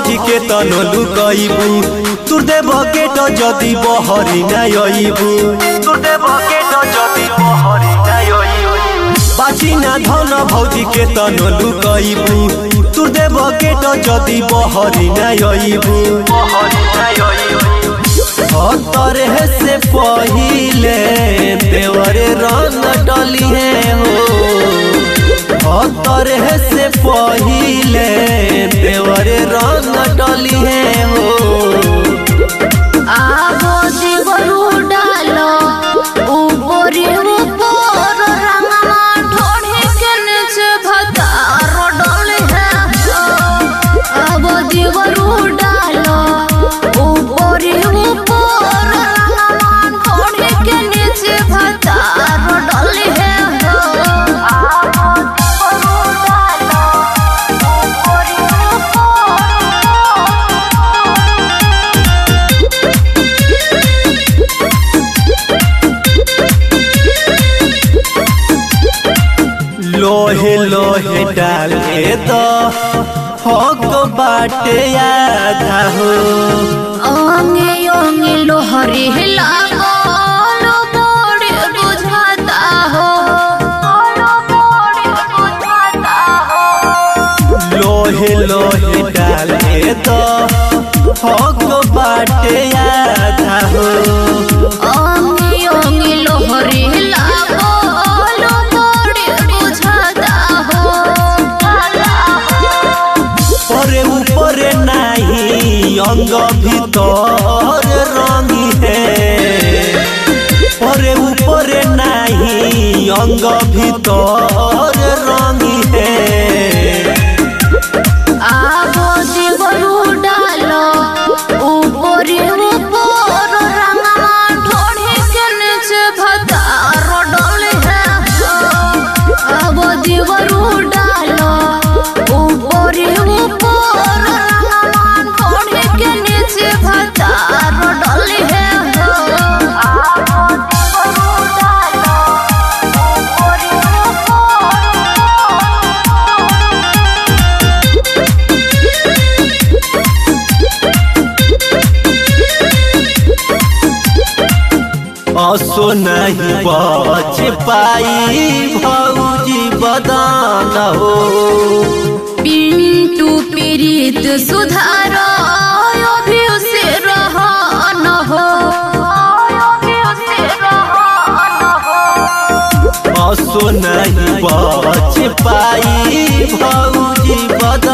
भौजी के तनो लुकइबू तुर दे बकेट जदी बहरी ना अइबू तुर दे बकेट जदी बहरी ना अइबू बाची ना धन भौजी के तनो लुकइबू तुर दे बकेट जदी बहरी ना अइबू बहरी ना अइबू तरह से पहिले देवरे रंग डली है हो तरह से पहिले देवरे रंग डली है हो आगो देवरु डालो উপরে উপর রাঙা ঠোঁটে কেনেছে ভাতার ডলে আবো দেবরু ডালো উপরে উপর রাঙা ঠোঁটে কেনেছে ভাতার ডলে আবো দেবরু ডালো উপরে উপর लोहे लोहे डाले तो हक बाटे आधा हो অঙ্গে অঙ্গে লোহরে লাগল বড়ে বুঝাতা হো বড়ে বুঝাতা হো लोहे लोहे डाले तो हक बाटे आधा हो অঙ্গে অঙ্গে লোহরে লাগল বড়ে বুঝাতা হো परे ऊपरे नाही अंग भीतर रंगी है परे ऊपरे नाही अंग भीतर रंगी है আবো দেবরু ডালো উপরে উপর রাঙা ঠোঁটে কেনেছে ভাতার ডলে আবো দেবরু ডালো উপরে উপর রাঙা ঠোঁটে কেনেছে ভাতার ডলে আবো দেবরু ডালো উপরে উপর असो नहीं बच पाई भौजी बदान हो पिंटू पीड़ित सुधार अभी उसे रहन हो अभी उसे रहन हो असो नहीं बच पाई भौजी बदान